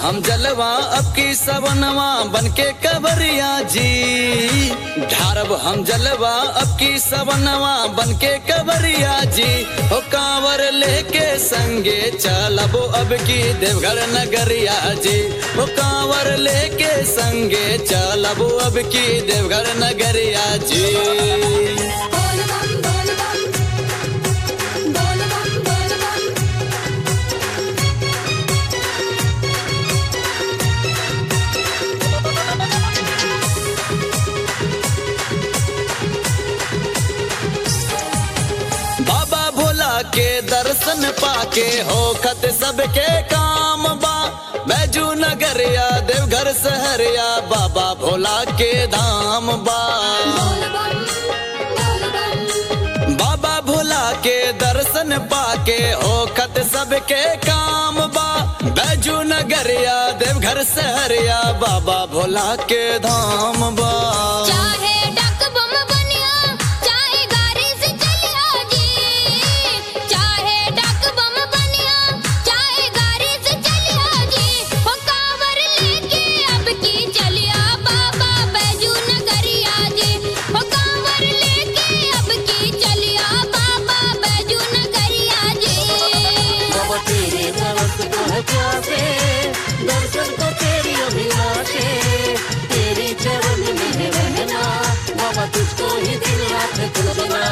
हम जलवा अब की सवनवा बन के कवरिया जी ढारब हम जलवा अब की सवनवा बन के कवरिया जी हो कांवर लेके संगे चलबो अब की देवघर नगरिया जी हो कांवर लेके संगे चलबो अब की देवघर नगरिया जी बोल बम बोल बम बोल बम बोल बम बाबा भोला के दर्शन पाके हो खत सबके काम बा बैजू नगरिया देवघर सहरिया बाबा भोला के धाम बा बोल बम बोल बम बाबा भोला के दर्शन पाके हो खत सबके काम बा बैजू नगरिया देवघर सहरिया बाबा भोला के धाम बा चाहे डक बम बनिया चाहे गाड़ी से चलिया जी चाहे डक बम बनिया चाहे गाड़ी से चलिया जी हो कांवर लेके अब की चलिया बाबा बैजू नगरिया जी हो कांवर लेके अब की चलिया बाबा बैजू नगरिया जी बाबा तेरे तरस पहुँचाते दर्शन को तेरी अभिलाषे तेरी चरण में है रहना बाबा तुझको ही दिल रात खुलना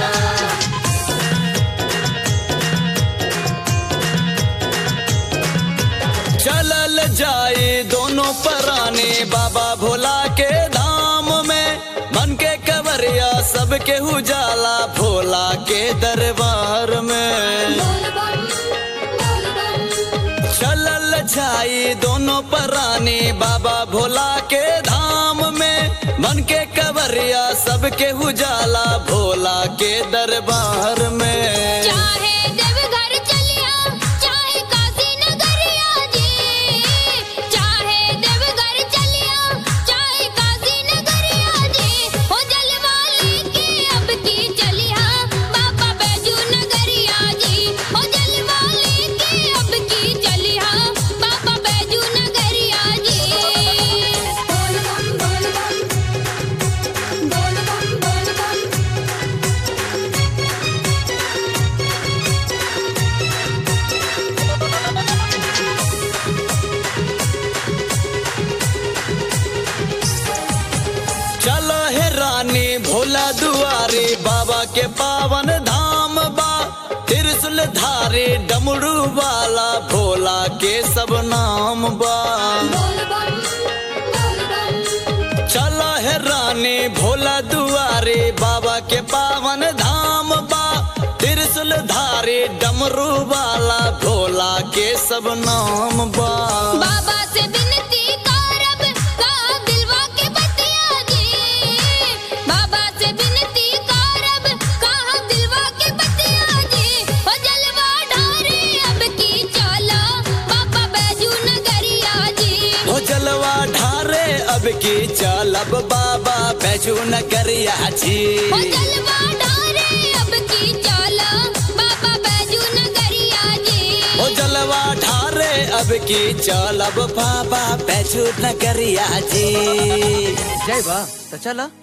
चलल जाए दोनों पराने बाबा भोला के धाम में मन के कवरिया सबके उजाला भोला के दरबार में बोल बम बोल बम चलल जाए दोनों पराने बाबा भोला के धाम में मन के कवरिया सबके उजाला भोला के दरबार में चाहे देवघर चलिया चाहे काशी नगरिया जी चाहे देवघर चलिया चाहे काशी नगरिया जी हो जलवा लेके अब की चलिया बाबा बैजू नगरिया जी हो जलवा लेके अब की चलिया बाबा बैजू नगरिया जी बोल बम बोल बम बोल बम बोल बम चलो है रानी भोला दुआरे बाबा के पावन धाम बा त्रिशूल धारे डमरू वाला भोला के सब नाम बा बोल बम बोल बम चलो है रानी भोला दुआरे बाबा के पावन धाम बा त्रिशूल धारे डमरू वाला भोला के सब नाम बा बाबा से विनती करब का दिलवा के बतिया जी बाबा से विनती करब का दिलवा के बतिया जी हो जलवा ढारे अब की चला बाबा बैजू नगरिया जी हो जलवा ढारे अब की चलब बाबा बैजू नगरिया जी हो जलवा ढारे अब की चला बाबा बैजू नगरिया जी हो जलवा ढारे अब की चलब बाबा बैजू नगरिया जी जय बा तो चला